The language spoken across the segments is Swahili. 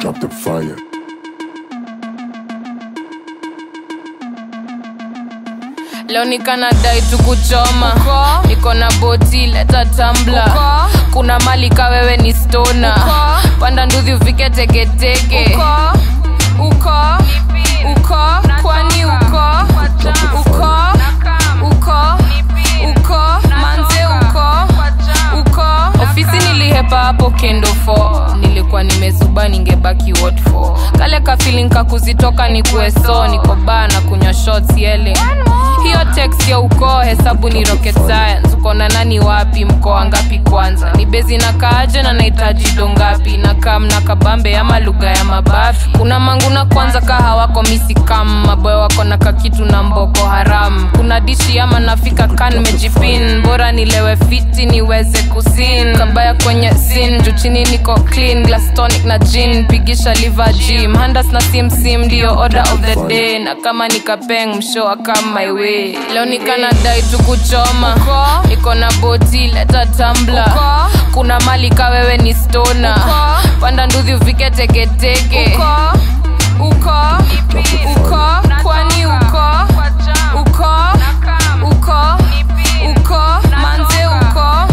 Drop the fire. leo nikanadai tukuchoma niko na boti leta tambla kuna mali ka wewe ni stona panda nduthi ufike teketeke uko uko kwani uko uko uko uko manze uko uko ofisi nilihepa hapo kendo 4 nilikuwa nimezuba ningebaki what for kale kafilin kakuzitoka ni kueso niko baa na kunywa shots yele hiyo text ya ukoo hesabu ni rocket science uko na nani wapi mkoa ngapi kwanza ni bezi na kaaje na nahitaji dongapi na kam na kabambe ama lugha ya mabafi kuna mangu na kwanza kaha wako misi kam maboyo wako na kakitu na mboko haram kuna dishi ama nafika kan mejipin bora nilewe fiti niweze kusin kabaya kwenye sin juu chini niko clean glass tonic na gin pigisha liver gym handas na simsim ndio order of the day na kama nikapeng mshoa kama my way leo nikanadai tukuchoma niko na boti leta tambla kuna mali ka wewe ni stona panda nduthi ufike teketeke uko uko kwani uko uko uko uko manze uko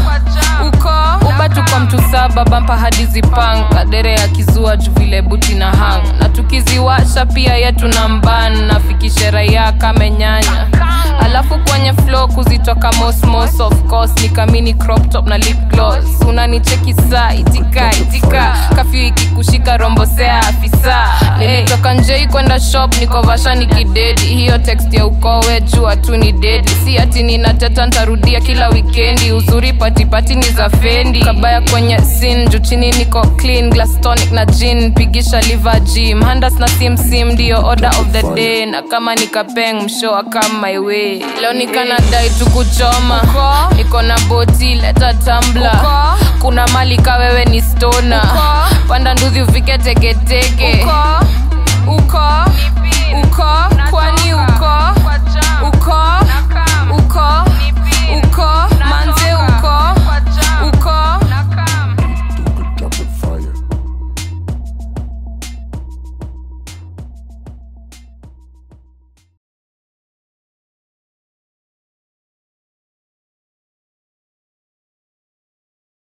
uko uba tuko mtu saba bampa hadi zipanga dere ya kizua juu vile buti na hang na tukiziwasha pia yetu na mban nafikishe raia kamenyanya alafu kwenye flow kuzitoka mosmos of course nikamini crop top na lip gloss unanicheki saa itika itika kafyu ikikushika rombosea afisa nilitoka njei kwenda shop niko vasha nikidedi hiyo text ya ukowe jua tu ni dedi si ati ninateta ntarudia kila wikendi uzuri patipati ni za fendi kabaya kwenye sin juu chini niko clean glass tonic na gin pigisha liver gym handas na simsim ndio order of the day na kama nikapeng mshoa kama my way leo nikanadai tukuchoma niko na boti leta tambla kuna mali ka wewe ni stona panda nduthi ufike teketeke uko uko